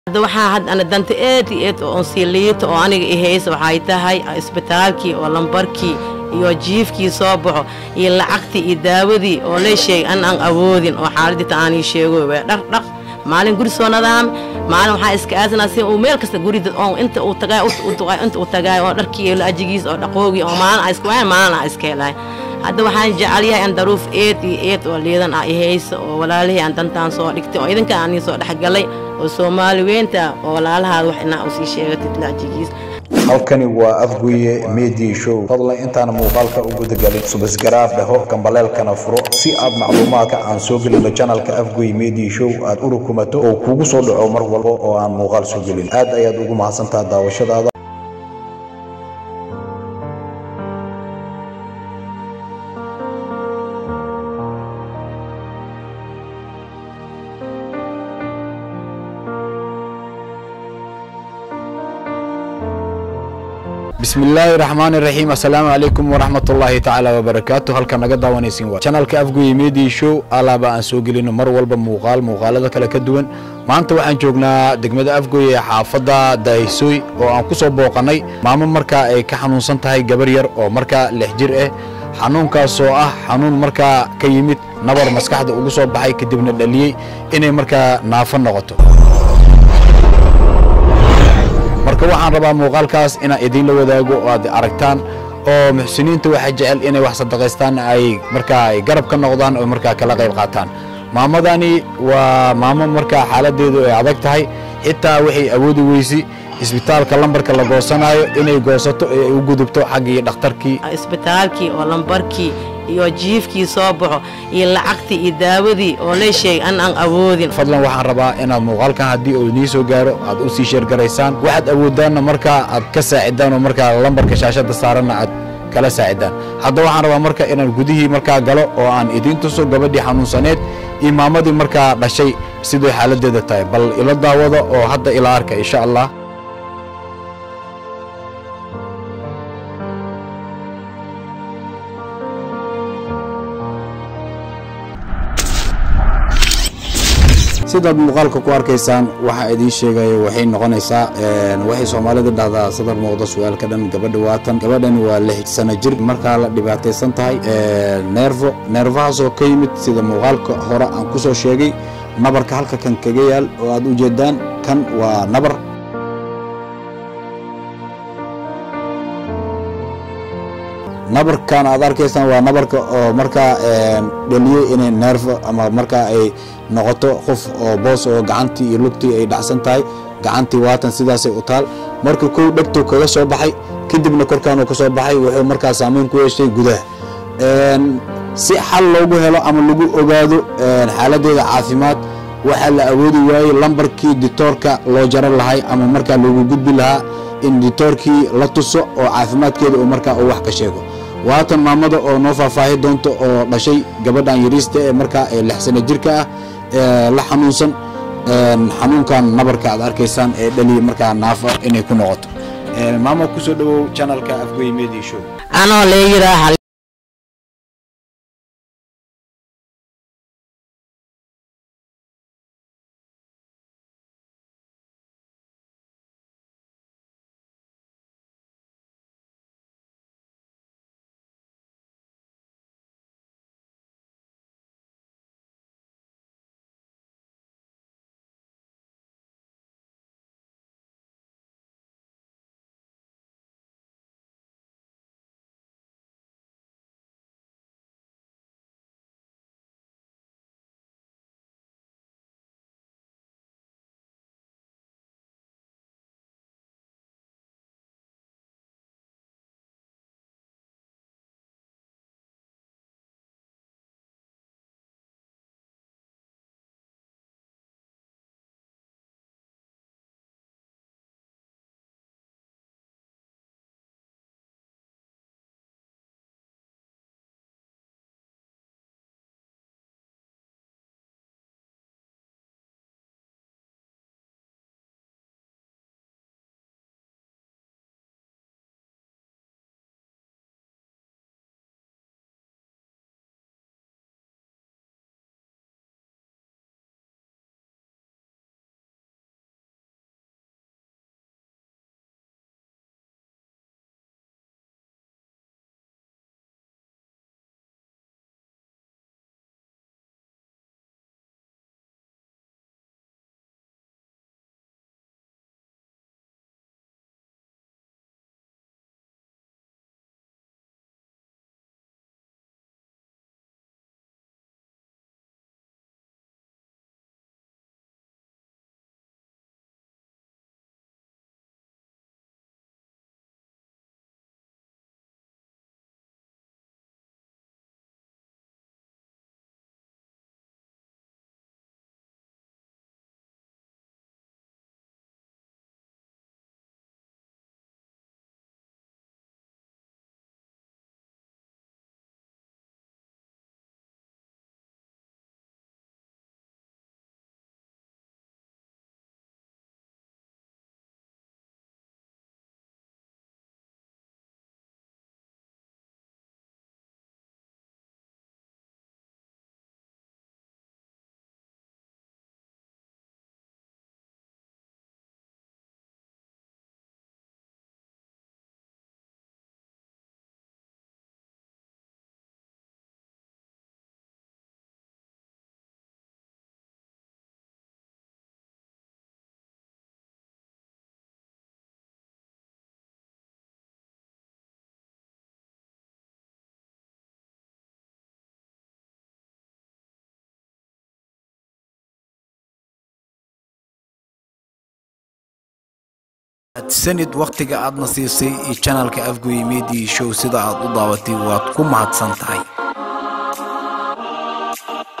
hadda waxaa had ana danta aad iyo aad oo sii liito oo aniga i haysa waxay tahay isbitaalkii oo lambarkii iyo jiifkii soo baxo iyo lacagtii iyo daawadii oo lee sheegay an aan awoodin oo xaaladita aanii sheego waa dhaq dhaq maalin guri soo nadaam maalin waxaa iska aasanaa si uu meel kasta guri dad oo inta uu tagaay inta uu tagaay oo dharkii iyo laajigiis oo dhaqoogii oo maalin aa iska waayan maalin aa iska helaay hadda waxaan jecel yahay an daruuf eed iyo eed oo liidan ah i haysa oo walaalihii aan dantaan soo dhigtay oo idinka aan ii soo dhexgalay oo soomaali weynta oo walaalahaada wax inaa usii sheegatid laajigiis halkani waa afguye media show fadlan intaana muuqaalka u gudagelin subasgaraaf dhaho gambaleelkana furo si aad macluumaadka aan soo gelino janalka afguye media show aad u rukumato oo kuugu soo dhaco mar walba oo aan muuqaal soo gelin aad ayaad ugu mahadsantaha daawashadaada bismillaahi raxmaani raxiim assalaamu calaykum waraxmatullaahi tacaala wabarakaatu halka naga daawanaysin waa janalka afguye media show alaaba aan soo gelino mar walba muuqaal muuqaalada kale ka duwan maanta waxaan joognaa degmada afgoye ee xaafadda daahysooy oo aan ku soo booqannay maamo markaa ay ka xanuunsan tahay gabar yar oo markaa lix jir ah xanuunkaasoo ah xanuun markaa ka yimid nabar maskaxda ugu soo baxay kadibna dhaliyey inay markaa naafo noqoto marka waxaan rabaa muuqaalkaas inaan idiinla wadaago oo aad aragtaan oo muxsiniinta waxay jecel inay wax sadaqaystaan ay markaa ay garab ka noqdaan oo markaa kala qayb qaataan maamadani waa maamo markaa xaaladdeedu ay adag tahay xitaa waxay awoodi weysi isbitaalka lambarka la goosanaayo inay goosato ee ay u gudubto xaggii dhakhtarkii isbitaalkii oo lambarkii iyo jiifkii soo baxo iyo lacagtii iyo daawadii oo lee sheegay an aan awoodin fadlan waxaan rabaa inaad muuqaalkan haddii uu idiin soo gaaro aad u sii sheergaraysaan waxaad awoodaanna markaa aad ka saacidaan oo markaa lambarka shaashadda saaranna aad kala saacidaan hadda waxaan rabaa marka inaan gudihii markaa galo oo aan idiin tuso gabadhii xanuunsaneed iyo maamadii markaa dhashay siday xaaladdeeda tahay bal ila daawada oo hadda ila arka insha allah sidaad muuqaalka ku arkaysaan waxaa idiin sheegaya waxay noqonaysaa waxay soomaalida dhahdaa sadar muuqda su-aalka dhan gabadha waatan gabadhani waa lix sano jir markaa la dhibaataysan tahay neerfo neerfahaasoo ka yimid sida muuqaalka hore aan ku soo sheegay nabarka halka kan kaga yaal oo aad u jeedaan kan waa nabar nabarkan aad arkaysaan waa nabarka oo markaa dhaliyey inay neerfo ama markaa ay noqoto qof oo boos oo gacantii iyo lugtii ay dhacsan tahay gacantii waatan sidaasay u taal marka kow dhegtuu kaga soo baxay kadibna korkaanuu ka soo baxay wuxuu markaa saamayn ku yeeshay gudaha si xal loogu helo ama lagu ogaado xaaladdeeda caafimaad waxaa la awoodi waayey lambarkii ditoorka loo jaran lahay ama markaa loogu gudbi lahaa in ditoorkii la tuso oo caafimaadkeeda uu markaa uu wax ka sheego waatan maamada oo noo faahfaahi doonto oo dhashay gabadhan yariista ee markaa ee lix sano jirka ah ee la xanuunsan xanuunkan nabarka aad arkaysaan ee dhaliya markaa naafa inay ku noqoto maama kusoo dhawow janalka afgoy media show anoo lee yidhaa sanid wakhtiga aadna siisay iyo janalka afgoye media show sida aad u daawatay waad ku mahadsan tahay